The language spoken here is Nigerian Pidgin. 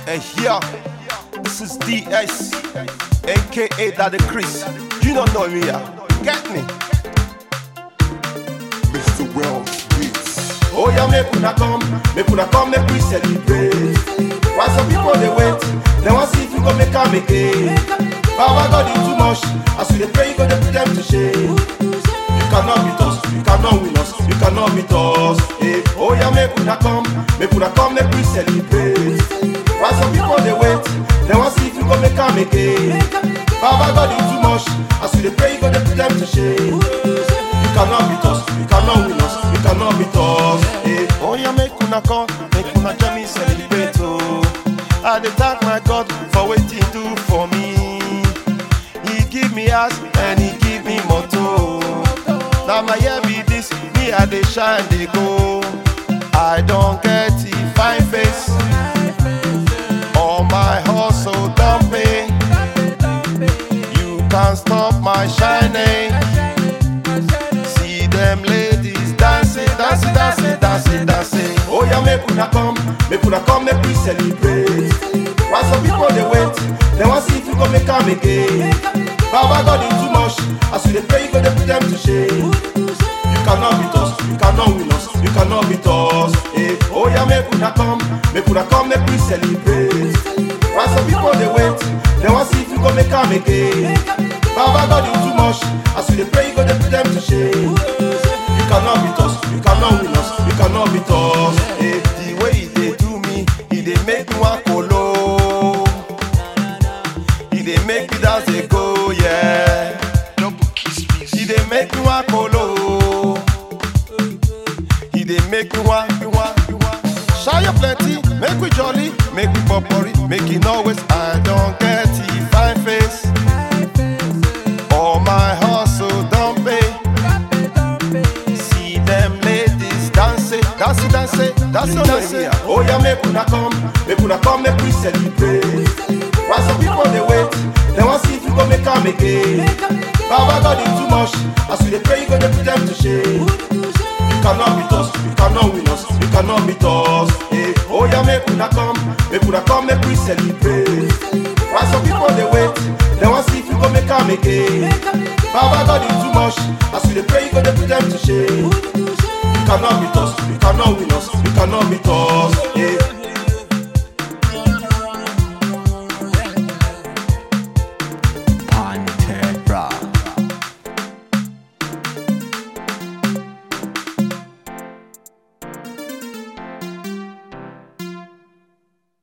And here, this is DS, aka Daddy Chris. You don't know me, yeah? Get me? Mr. Wells Beats. Oh yeah, make una come, make una come, make we celebrate. Why some people they wait, they want see if you go make am again. Baba God you too much, as we dey pray you go dey put them to shame. You cannot beat us, you cannot win us, you cannot beat us. Hey, oh yeah, make una come, make una come, make we celebrate. Why some people they wait, they want see if you go make am again. Baba God you too much, as we dey pray you go dey put them to shame. You cannot beat us, you cannot win us, you cannot beat us. Hey, oh yeah, make una come, make una join me celebrate oh. I dey thank my God for wetin he do for me. He give me house and he give me motor. Na my year be this, me I dey shine dey go. I don get a fine face, all my hustle don pay. You can't stop my shining. See them ladies dancing, dancing, dancing, dancing, dancing. Oh yeah, make una come, make una come, make we celebrate. Why some people they wait, they want see if you go make am again. Baba God you too much, as we dey pray you go dey put them to shame. You cannot beat us, you cannot win us, you cannot beat us. Hey, oh yeah, make una come, make una come, make we celebrate. Why some people they wait, they want see if you go make am again. Baba God you too much, as we dey pray you go dey put them to shame. You cannot beat us, you cannot win us, you cannot beat us. Hey, the way he dey do me, he dey make me wan kolo. He dey make me dance dey go, yeah. Double Kiss Music. He dey make me wan kolo. He dey make me wan, me wan, me wan. Shine plenty, make we jolly, make we popori, make it always. I don get a fine face. All my hustle don pay. See them ladies dancing, dancing, dancing, dancing, dancing. Oh yeah, make una come, make una come, make we celebrate. Why some people they wait, they want see if you go make am again. Baba God you too much, as we dey pray you go dey put them to shame. You cannot beat us, you cannot win us, you cannot beat us. Hey, oh yeah, make una come, make una come, make we celebrate. Why some people they wait, they want see if you go make am again. Baba God you too much, as we dey pray you go dey put them to shame. You cannot beat us, you cannot win us, you cannot beat us.